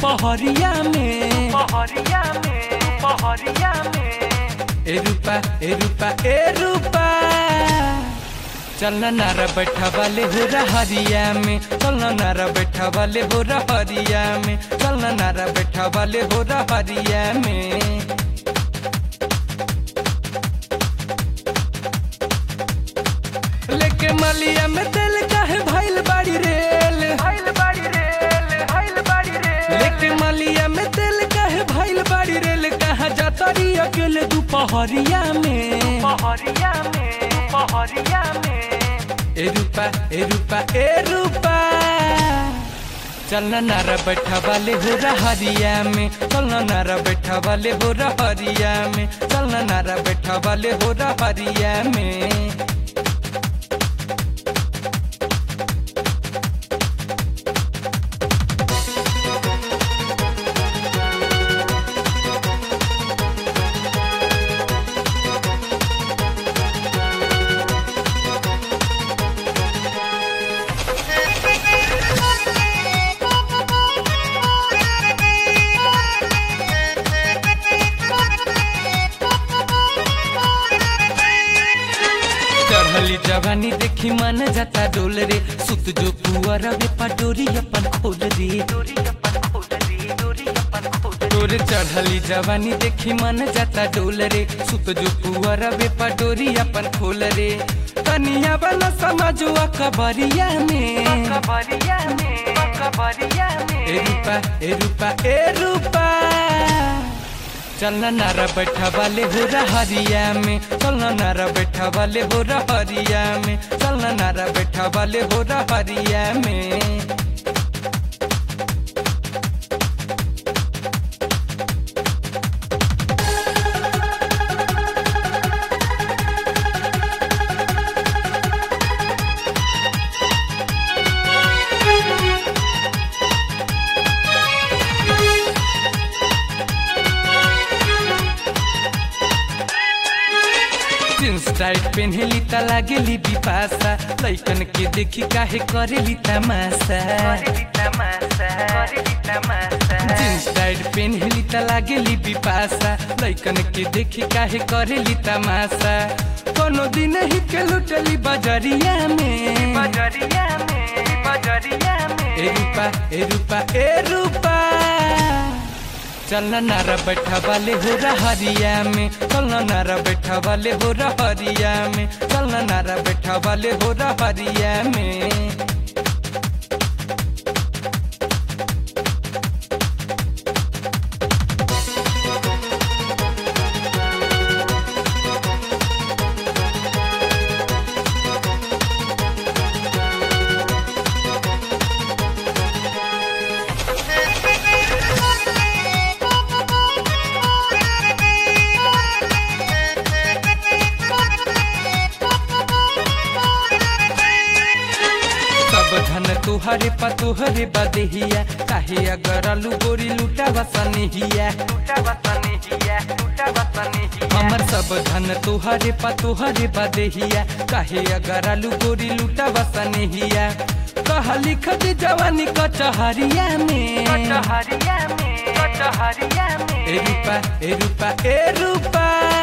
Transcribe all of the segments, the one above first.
दुपहरिया में पहरिया में पहरिया में ए रूपा ए रूपा ए रूपा चलना नारा बैठा वाले हो रहरिया में चलना नारा बैठा वाले हो रहरिया में चलना नारा बैठा वाले हो रहरिया में लेके मलिया में दिल काहे भइल बाड़ी रेल हाइल बाड़ी रेल हाइल बाड़ी रेल लेके मलिया में दिल काहे भइल बाड़ी रेल कहाँ जाता रही अकेले दुपहरिया में पहरिया में पहरिया में ए रूपा ए रूपा ए रूपा चलना नारा बैठा वाले हो रहरिया में चलना नारा बैठा वाले हो रहरिया में चलना नारा बैठा वाले हो रहरिया में चढ़ली जवानी देखी मन जाता डोल रे सुत जो पुअर वे पटोरी अपन खोल रे दूरी अपन खोल दी दूरी अपन खोल तोरे चढ़ली जवानी देखी मन जाता डोल रे सुत जो पुअर वे पटोरी अपन खोल रे कनिया वाला समझुआ कबरिया में कबरिया में कबरिया में ए रूपा ए रूपा ए रूपा चलना नारा बैठा वाले हो रहरिया में चलना नारा बैठा वाले हो रहरिया में चलना नारा बैठा वाले हो रहरिया में जींस टाइट पेन्हली त लागेली बिपासा लैकन के देखी काहे करेली तमाशा करेली तमाशा करेली तमाशा जींस टाइट पेन्हली त लागेली बिपासा लैकन के देखी काहे करेली तमाशा कोनो दिन ही के लुटली बजरिया में बजरिया में बजरिया में ए रूपा ए रूपा ए रूपा चलना नारा बैठा वाले हो रहरिया में चलना नारा बैठा वाले हो रहरिया में चलना नारा बैठा वाले हो रहरिया में सब धन तुहरे पा तुहरे बदहिया काहे अगर आलू गोरी लूटा बसनहिया टूटा बसनी हिया टूटा बसनी हिया हमर सब धन तुहरे पा तुहरे बदहिया काहे अगर आलू गोरी लूटा बसनहिया कहा लिख दे जवानी कचहरिया में कचहरिया में कचहरिया में ए रूपा ए रूपा ए रूपा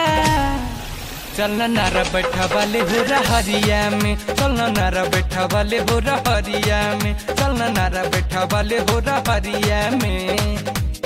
चलना नारा बैठा वाले हो रहरिया में चलना नारा बैठा वाले हो रहरिया में चलना नारा बैठा वाले हो रहरिया में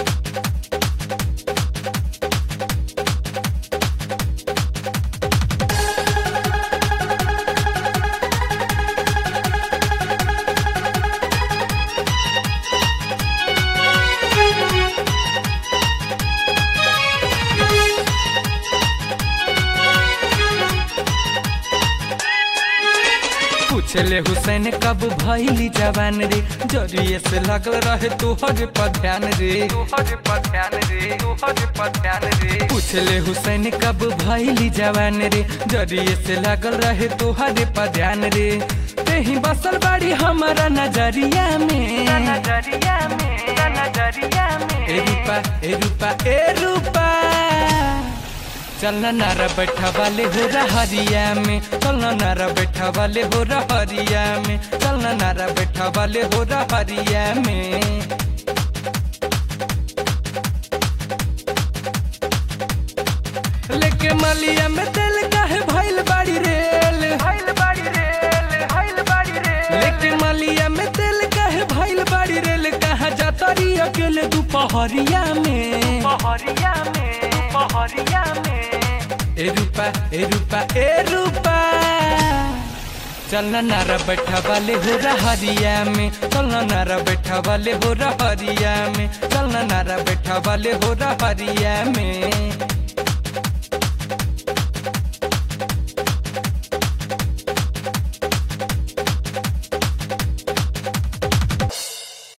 पूछले हुसैन कब भइली जवान रे जरिए से लगल रहे तोहर पर ध्यान रे तोहर पर ध्यान रे तोहर पर ध्यान रे पूछले हुसैन कब भइली जवान रे जरिए से लगल रहे तोहर पर ध्यान रे तेही बसल बाड़ी हमारा नजरिया में नजरिया में नजरिया में ए रूपा ए रूपा ए रूपा चलना नारा बैठा वाले हो रहरिया में चलना नारा बैठा वाले हो रहरिया में चलना नारा बैठा वाले हो रहरिया में मलिया में तेल काहे भइल बाड़ी रेल हाइल बाड़ी रेल हाइल बाड़ी रेल लेकिन मलिया में तेल काहे भइल बाड़ी रेल कहाँ जातरी अकेले दोपहरिया में पहरिया में पहरिया में ए रूपा ए रूपा ए रूपा चलना नारा बैठा वाले हो रहरिया में चलना नारा बैठा वाले हो रहरिया में चलना नारा बैठा वाले हो रहरिया में